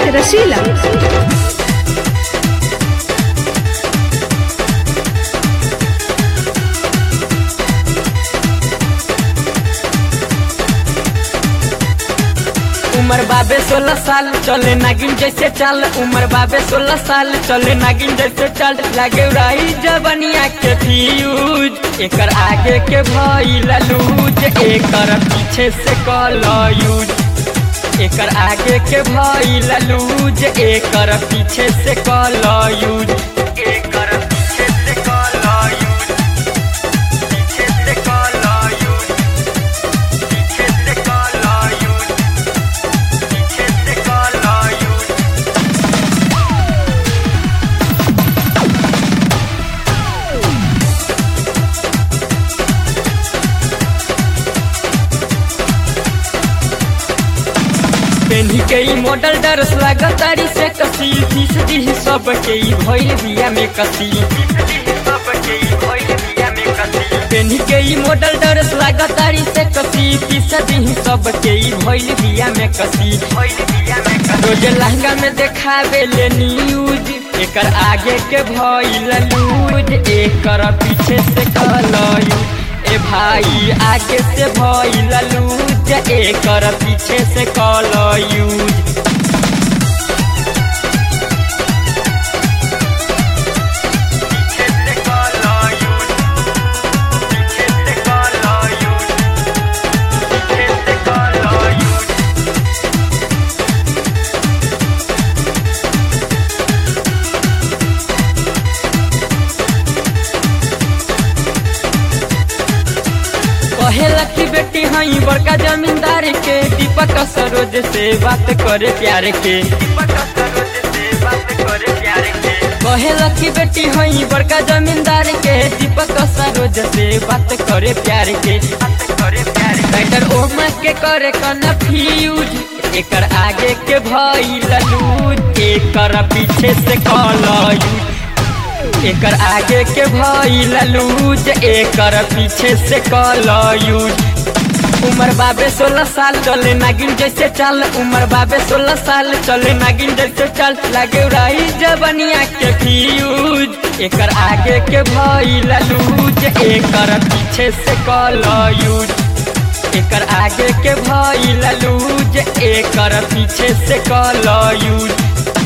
रसीला उम्र बाबे सोलह साल चले नागिन जैसे चाल उम्र बाबे सोलह साल चले नागिन जैसे चाल लागे रही जबनिया के फ्यूज एकर आगे के भइल लूज एकर पीछे से कल यूज एकर आगे के भइल लूज एकर पीछे से कल यूज एकर पीछे से कल यूज पीछे से कल यूज पीछे से कल यूज पीछे से कल यूज पेन्ही के ई मॉडल डरस लागतारी से कसी तीस दी सब के ई भइल बिया में कसी पेन्ही के ई मॉडल डरस लागतारी से कसी तीस दी सब के ई भइल बिया में कसी रोज लहंगा में देखावे ले न्यूज एकर आगे के भइल लूज एकर पीछे से कलयूज ए भाई आगे से भइल लूज एकर पीछे से कल यूज पीछे से कल यूज पीछे से कल यूज पीछे से कल यूज कहेला की बेटी हई बड़का जमींदार के दीपक सरोज से बात करे प्यार के कहेला की बेटी हई बड़का जमींदार के दीपक सरोज से बात करे प्यार के राइटर ओमा के करे कन्फ्यूज एकर आगे के भई लूज एकर पीछे से कलयूज एकर आगे के भइल लूज एकर पीछे से कल यूज उम्र बाबे सोलह साल चले नागिन जैसे चाल उम्र बाबे सोलह साल चले नागिन जैसे चाल लागे रही जबनिया के फ्यूज एकर आगे के भइल लूज एकर पीछे से कल यूज एकर आगे के भइल लूज एकर पीछे से कल यूज